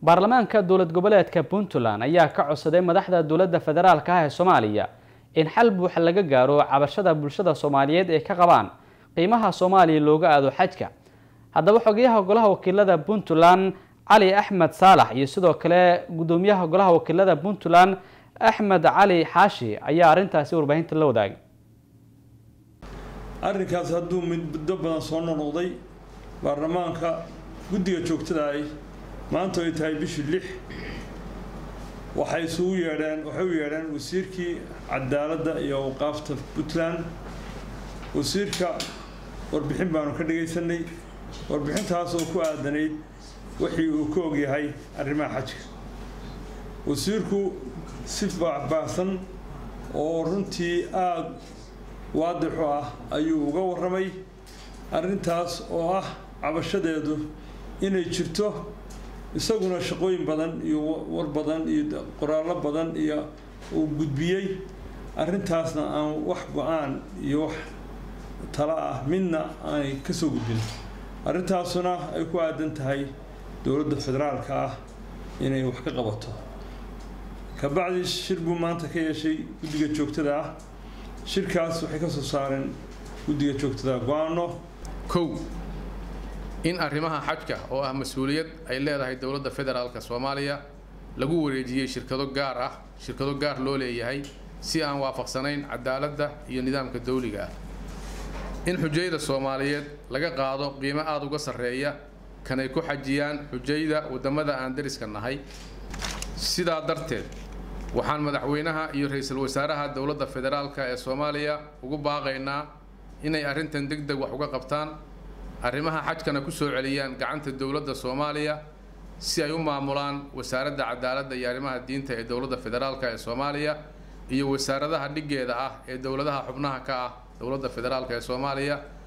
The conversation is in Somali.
baarlamaanka dowlad goboleedka puntland ayaa ka codsaday madaxda dowladda federaalka ah ee soomaaliya in xal buuxa laga gaaro cabashada bulshada soomaaliyeed ee ka qabaan qiimaha soomaaliya looga aado xajka haddaba xogeyaha golaha wakiilada puntland cali axmed saalax iyo sidoo kale gudoomiyaha golaha wakiilada puntland axmed cali xaashi ayaa arrintaasi warbaahinta la wadaagay arrinkaas hadduu muddo badan soo noqnoqday baarlamaanka guddiga joogtada ay maanta ay tahay bishii lix waxay isugu yeedheen waxay u yeedheen wasiirkii cadaaladda iyo awqaafta puntland wasiirka warbixin baanu ka dhagaysanay warbixintaas oo ku aadanayd wixii uu ka ogyahay arrimaha xajka wasiirku si baahbaahsan oo runtii aada waadixu ah ayuu uga warramay arrintaas oo ah cabashadeedu inay jirto isaguna shaqooyin badan iyo war badan iyo qoraallo badan iyo uu gudbiyey arrintaasna aan wax go-aan iyo wax talo ah midna aanay ka soo gudbin arrintaasuna ay ku aadan tahay dowladda federaalka ah inay wax ka qabato kabacdi shir buu maanta ka yeeshay guddiga joogtada ah shirkaas waxay ka soo saareen guddiga joogtada go-aano kow in arrimaha xajka oo ah mas-uuliyad ay leedahay dowladda federaalka soomaaliya lagu wareejiyey shirkado gaar ah shirkado gaar loo leeyahay si aan waafaqsanayn cadaaladda iyo nidaamka dawliga ah in xujayda soomaaliyeed laga qaado qiimo aada uga sarreeya kanay ku xajiyaan xujayda waddamada aan dariska nahay sidaa darteed waxaan madaxweynaha iyo ra-iisul wasaaraha dowladda federaalka ee soomaaliya ugu baaqaynaa inay arrintan deg deg wax uga qabtaan arrimaha xajkana ku soo celiyaan gacanta dowladda soomaaliya si ay u maamulaan wasaaradda cadaaladda iyo arrimaha diinta ee dowladda federaalka ee soomaaliya iyo wasaaradaha dhiggeeda ah ee dowladaha xubnaha ka ah dowladda federaalka ee soomaaliya